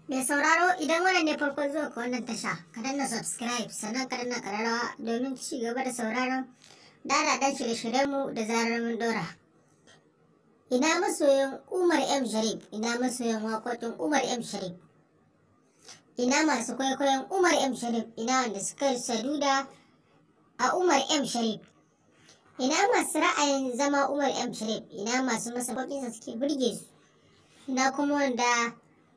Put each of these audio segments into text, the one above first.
Mai sauraro idan wannan ne farkon zuwa ka wannan tasha, ka danna subscribe sannan ka danna kararrawa domin ci gaba da sauraron dadaɗan shirye-shiryenmu da zarar mun dora. Ina masoyan Umar M. Sharif, ina masoyan waƙoƙin Umar M. Sharif. Ina masu kwaikwayon Umar M. Sharif, ina wanda suka saduda a Umar M. Sharif. Ina masu ra'ayin zama Umar M. Sharif, ina masu masa baƙinsa suke burge su. Ina kuma wanda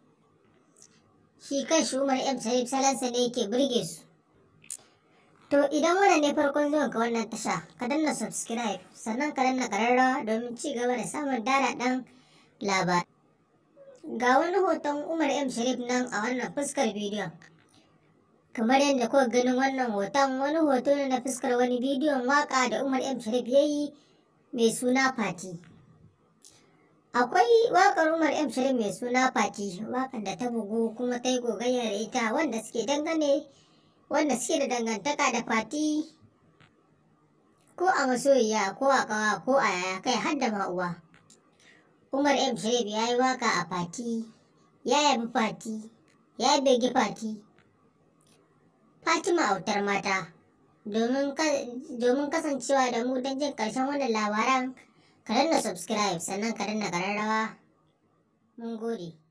shi kan shi Umar M Sharif salansa ne yake burge su. To idan wannan ne farkon zuwan ka wannan tasha, ka danna subscribe sannan ka danna kararrawa domin ci gaba da samun dadaɗan labar. Ga wani hoton Umar M Sharif nan a wannan fuskar bidiyon. Kamar yadda kuka ganin wannan hoton wani hoto ne na fuskar wani bidiyon waka da Umar M Sharif ya yi mai suna Fati. Akwai waƙar Umar M Sharif mai suna Fati, waƙar da ta bugu kuma ta yi gogayya da ita wanda suke dangane wanda suke da dangantaka da Fati ko a masoyiya ko a ƙawa ko a yaya kai har da ma'uwa. Umar M Sharif ya yi waƙa a Fati, ya yabi Fati, ya begi Fati. Fatima autar mata, domin kasancewa da mu don jin ƙarshen wannan labaran ka danna subscribe sannan ka danna ƙararrawa mun gode